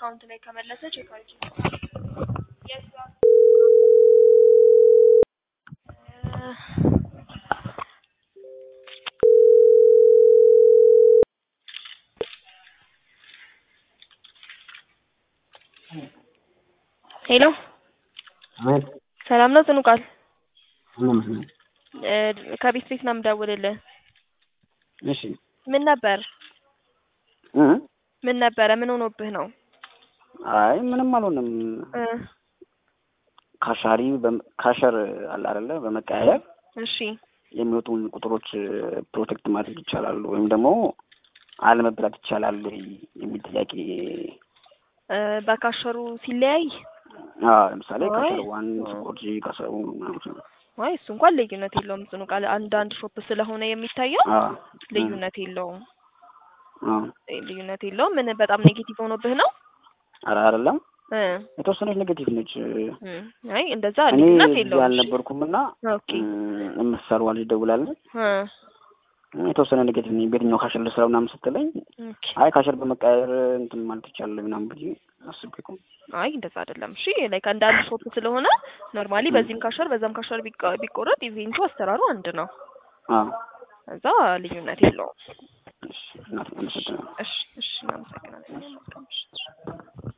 አካውንት ላይ ከመለሰ ቼክ አድርጊ። የት ጋር? እ ሄሎ አቤት ሰላም ነው ጽኑ ቃል ምንም እ ከቤት ቤት ነው የምደውልልህ። እሺ ምን ነበር እ ምን ነበረ? ምን ሆኖብህ ነው? አይ ምንም አልሆነም። እ ካሻሪ በም- ካሸር አለ አይደለ በመቀያየር እሺ የሚወጡ ቁጥሮች ፕሮቴክት ማድረግ ይቻላል ወይም ደግሞ አለመብላት ይቻላል ወይ የሚል ጥያቄ እ በካሸሩ ሲለያይ አዎ ለምሳሌ አይ። ካሸር ዋን ስኮር ጂ ካሸር ምናምን አይ እሱ እንኳን ልዩነት የለውም ጽኑ ቃል አንዳንድ ሾፕ ስለሆነ የሚታየው አዎ ልዩነት የለውም አዎ እ ልዩነት የለውም። ምን በጣም ኔጌቲቭ ሆኖብህ ነው? ኧረ አይደለም እ የተወሰነች ኔጌቲቭ ነች። እ አይ እንደዛ እኔ ልዩነት እዚህ የለውም። እሺ። አልነበርኩም እና ኦኬ የምትሰራዋ ልጅ ደውላለች እ የተወሰነ ኔጌቲቭ ነኝ በየትኛው ካሸር ልስራ ምናምን ስትለኝ ኦኬ አይ ካሸር በመቀያየር እንትን ማለት ይቻላል ምናምን ብዬ አስቤ እኮ አይ እንደዛ አይደለም። እሺ ላይክ አንዳንድ ሾፕ ስለሆነ ኖርማሊ በዚህም ካሸር በዛም ካሸር ቢቀ- ቢቆረጥ ኢቬንቱ አሰራሩ አንድ ነው። አዎ እዛ ልዩነት የለውም። እሺ እናት አመሰግናለሁ። እሺ እሺ እናመሰግናለን።